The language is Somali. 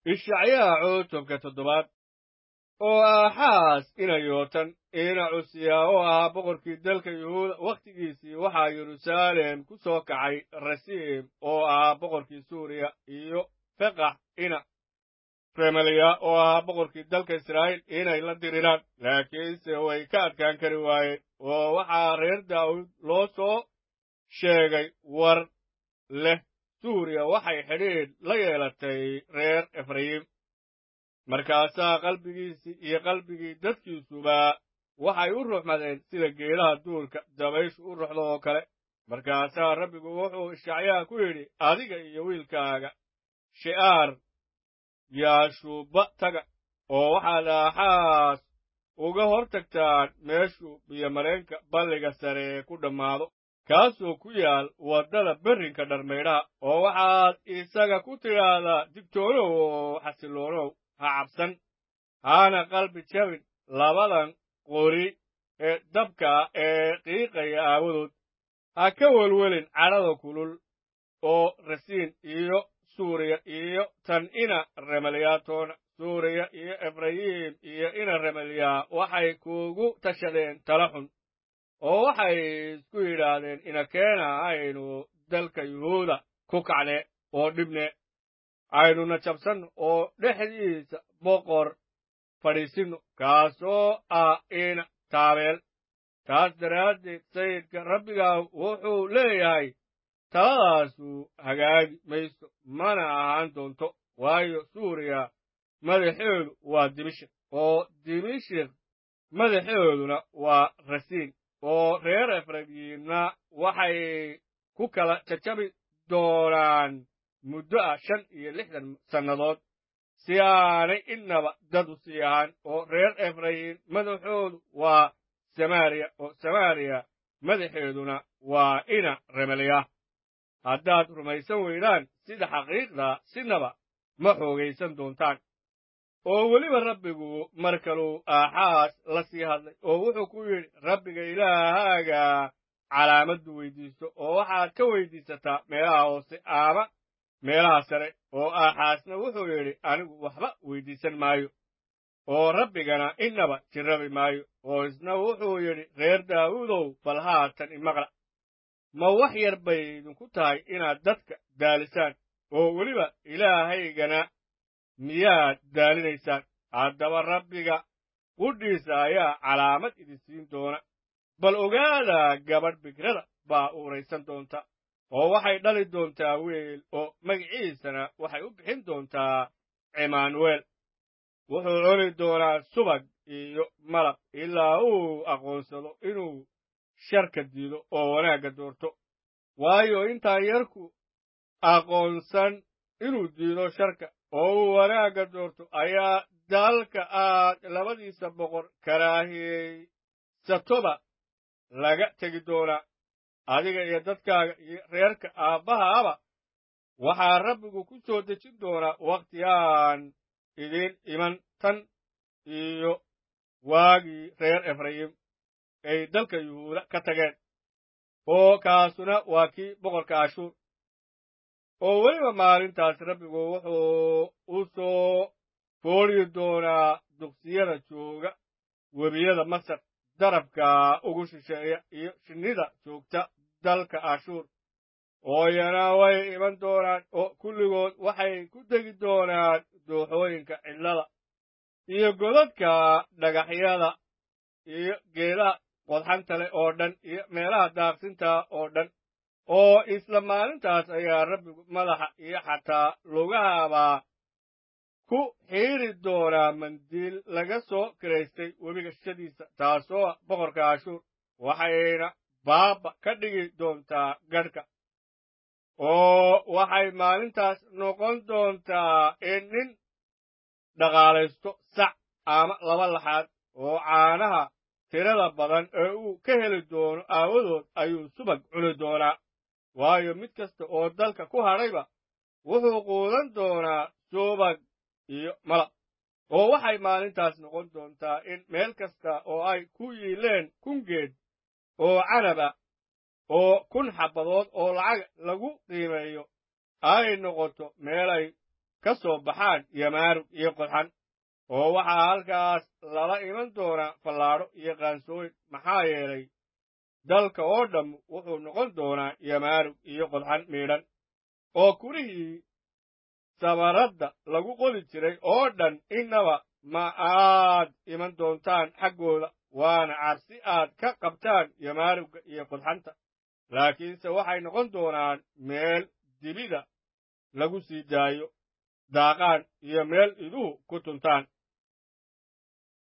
ishacyaha cutubka toddobaad oo aaxaas ina yootan ina cusiyaa oo ahaa boqorkii dalka yuhuuda wakhtigiisii waxaa yeruusaalem ku soo kacay rasiim oo ahaa boqorkii suuriya iyo feqax ina remaliya oo ahaa boqorkii dalka israa'iil inay la diriraan laakiinse way ka adkaan kari waayeen oo waxaa reer daawud loo soo sheegay war leh suuriya waxay xidhiidh la yeelatay reer efrayim markaasaa qalbigiisii iyo qalbigii dadkiisuba waxay u ruxmadeen sida geedaha duurka dabayshu u ruxdo oo kale markaasaa rabbigu wuxuu ishacyaha ku yidhi adiga iyo wiilkaaga she'aar yaashuuba taga oo waxaad aaxaas uga hor tagtaan meeshuu biyomareenka balliga sare ku dhammaado kaasoo ku yaal waddada berrinka dharmaydhaha oo waxaad isaga ku tidhaahdaa digtoonow oo xasiloonow ha cabsan haana qalbi jabin labadan qori ee dabka ee qiiqaya aawadood ha ka welwelin cadhada kulul oo rasiin iyo suuriya iyo tan ina remaliyaatoona suuriya iyo efrayim iyo ina remaliyaa waxay kuugu tashadeen tala xun oo waxay isku yidhaahdeen inakeena aynu dalka yuhuuda ku kacne oo dhibne aynuna jabsanno oo dhexdiisa boqor fadhiisinno kaasoo ah ina taabeel taas daraaddeed sayidka rabbigaa wuxuu leeyahay taladaasu hagaagi mayso mana ahaan doonto waayo suuriya madaxeedu waa dimishik oo dimishik madaxeeduna waa rasiin oo reer efrayiimna waxay ku kala jajabi doonaan muddo ah shan iyo lixdan sannadood si aanay innaba dad u sii ahaan oo reer efrayim madaxoodu waa samaariya oo samaariya madaxeeduna waa ina remaliya haddaad rumaysan weydaan sida xaqiiqda sinaba ma xoogaysan doontaan oo weliba rabbigu mar kaluu aaxaas la sii hadlay oo wuxuu ku yidhi rabbiga ilaahaaga calaamaddu weyddiiso oo waxaad ka weyddiisataa meelaha hoose ama meelaha sare oo aaxaasna wuxuu yidhi anigu waxba weyddiisan maayo oo rabbigana innaba jirrabi maayo oo isna wuxuu yidhi reer daawuudow bal haatan imaqla ma wax yar bay idinku tahay inaad dadka daalisaan oo weliba ilaahaygana miyaad daalinaysaan haddaba rabbiga qudhiisa ayaa calaamad idin siin doona bal ogaada gabadh bigrada baa uuraysan doonta oo waxay dhali doontaa wiil oo magiciisana waxay u bixin doontaa cimaanuweel wuxuu cuni doonaa subag iyo malab ilaa uu aqoonsado inuu sharka diido oo wanaagga doorto waayo intaan yarku aqoonsan inuu diido sharka oo uu wanaagga doorto ayaa dalka aad labadiisa boqor karaahiyaysatoba laga tegi doonaa adiga iyo dadkaaga iyo reerka aabbahaaba waxaa rabbigu ku soo dejin doonaa wakhti aan idiin iman tan iyo waagii reer efrayim ay dalka yuhuuda ka tageen oo kaasuna waa kii boqorka ashuur oo weliba maalintaas rabbigu wuxuu u soo foodhi doonaa duqsiyada jooga webiyada masar darabka ugu shisheeya iyo shinnida joogta dalka ashuur ooyana way iman doonaan oo kulligood waxay ku degi doonaan dooxooyinka cidlada iyo godadka dhagaxyada iyo geedaha qodxanta leh oo dhan iyo meelaha daaqsinta oo dhan oo isla maalintaas ayaa rabbigu madaxa iyo xataa lugahaba ku xiiri doonaa mandiil laga soo kiraystay webiga shadiisa taasoo ah boqorka ashuur waxayna baaba ka dhigi doontaa gadhka oo waxay maalintaas noqon doontaa in nin dhaqaalaysto sac ama laba laxaad oo caanaha tirada badan ee uu ka heli doono aawadood ayuu subag cuni doonaa waayo mid kasta oo dalka ku hadhayba wuxuu quudan doonaa subag iyo malab oo waxay maalintaas noqon doontaa in meel kasta oo ay ku yiileen kun geed oo canaba oo kun xabbadood oo lacag lagu qiimeeyo ay noqoto meelay ka soo baxaan yamaarug iyo qodxan oo waxaa halkaas lala iman doonaa fallaadho iyo qaansooyin maxaa yeelay dalka oo dhamm wuxuu noqon doonaa yamaarug iyo qodxan miidhan oo kurihii sabaradda lagu qodi jiray oo dhan innaba ma aad iman doontaan xaggooda waana cabsi aad ka qabtaan yamaarugga iyo qodxanta laakiinse waxay noqon doonaan meel dibida lagu sii daayo daaqaan iyo meel iduhu ku tuntaan